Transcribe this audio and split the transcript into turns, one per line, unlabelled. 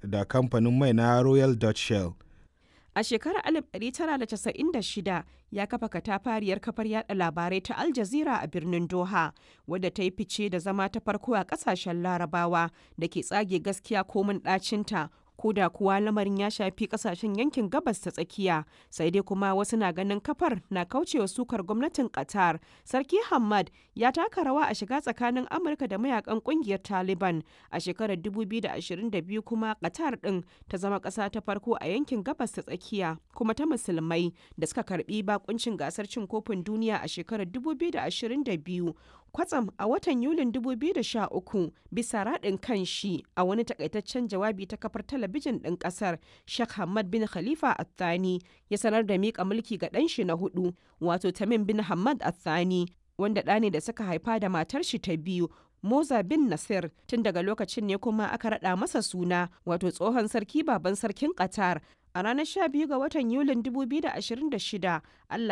da kamfanin mai na Royal Dutch Shell.
A shekarar 1996 ya kafa katafariyar kafar yada labarai ta Al Jazeera a birnin Doha, wadda ta yi fice da zama ta farko a kasashen larabawa da ke tsage gaskiya komin ɗacinta ko da kuwa lamarin ya shafi kasashen yankin gabas ta tsakiya sai dai kuma wasu na ganin kafar na kaucewa sukar gwamnatin qatar sarki hamad ya taka rawa a shiga tsakanin amurka da mayakan kungiyar taliban a shekarar 2022 kuma qatar din ta zama kasa ta farko a yankin gabas ta tsakiya kuma ta musulmai da suka karbi bakuncin gasar cin kofin duniya a shekarar 2022 kwatsam a watan yulin 2013 bisa raɗin kan shi a wani takaitaccen jawabi ta kafar talabijin ɗin ƙasar Sheikh Hamad bin Khalifa Athani ya sanar da miƙa mulki ga ɗan shi na hudu wato Tamim bin Hamad Athani wanda ɗa ne da suka haifa da matar shi ta biyu Moza bin Nasir tun daga lokacin ne kuma aka raɗa masa suna wato tsohon sarki baban sarkin Qatar a ranar 12 ga watan Yulin 2026 Allah